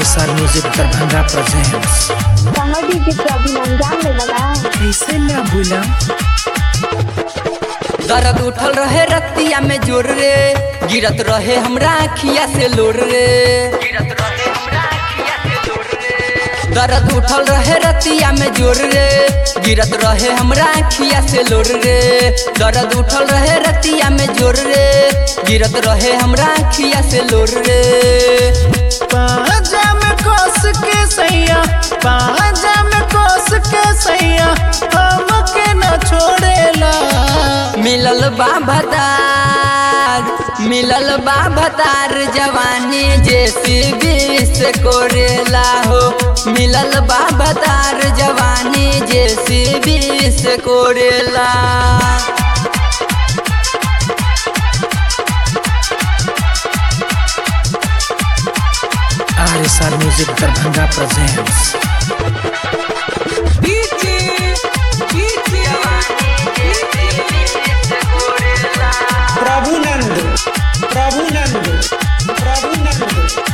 आर music Darbhanga presents समझी कि तो अभी अंजाम ले लगा कैसे ना भूला दर्द उठल रहे रतिया में जोर रे गिरत रहे हमरा अखिया से लोर रे दर्द उठल रहे रतिया में जोर रे गिरत रहे हमरा अखिया से लोर रे दर्द उठल रहे रतिया में जोर रे गिरत रहे हमरा अखिया से लोर रे पाजा में कोस के सैया पाजा में कोस के सैया हमके न छोड़ेला मिलल बा भतार मिलल बा भतार जवानी जैसी बीस कोरेला हो मिलल बा भतार जवानी जैसी बीस कोरेला R S R music Darbhanga presents Prabhunand Prabhunand Prabhunand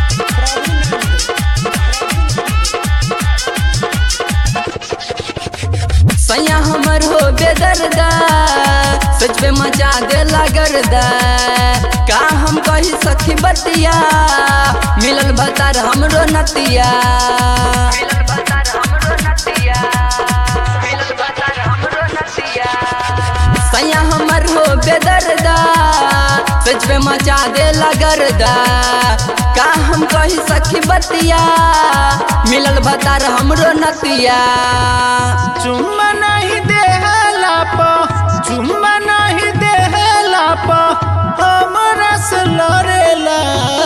सैया हमर हो बेदर्दा सच पे मचा दे लगरदा का हम कही सखी बतिया मिलल भतार हमरो नतिया सैया हमर हो बेदर्दा सच पे मचा दे लगरदा का हम कही सखी बतिया मिलल भतार हमरो नतिया चुम्मा नहीं देहला प चुम्मा नहीं देहला प हमरा से लड़ेला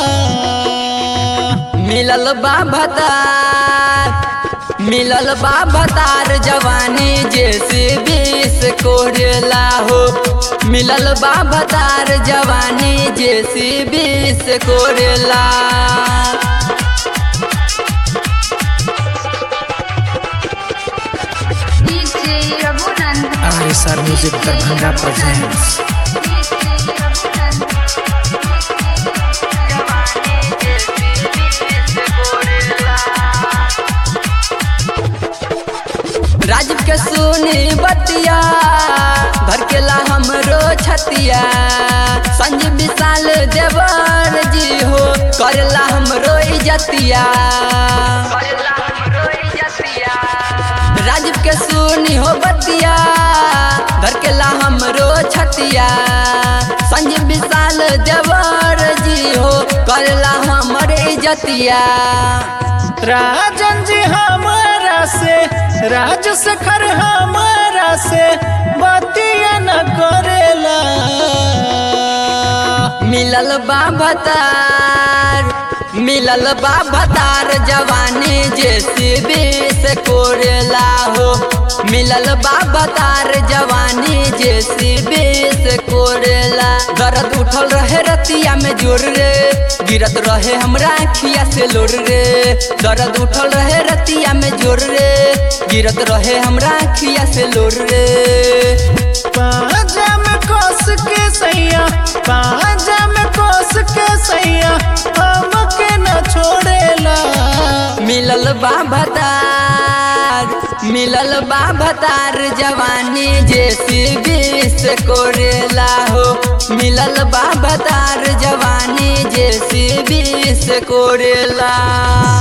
मिलल बा भतार मिलल बा भतार जवानी जैसे बीस कोरेला हो मिलल बा भतार जवानी जैसे बीस कोरेला R S R music Darbhanga presents Rajeev के सुनी बतिया भर के ला हमरो छतिया संजीव विशाल देवर जी हो करेला हमरो इजतिया राजीव के सुनी हो बतिया भर के ला हमरो छतिया संजीव विशाल देवर जी हो करेला हमर इजतिया राजन जी हमारा से राज सखर हमारा से बतिया न करेला मिलल बा भतार मिलल बा भतार जवानी जैसे बीस कोरेला हो मिलल बा भतार जवानी जैसे बीस कोरेला दर्द उठल रहे रतिया में जोर रे गिरत रहे हमरा अखिया से लोर रे दर्द उठल रहे रतिया में जोर रे गिरत रहे हमरा अखिया से लोर रे पाजा में कोस के सैया पाजा में कोस के सैया हमके न छोड़ेला मिलल बा भतार मिलल बा भतार जवानी जैसी बीस कोरेला हो मिलल बा भतार जवानी जैसी बीस कोरेला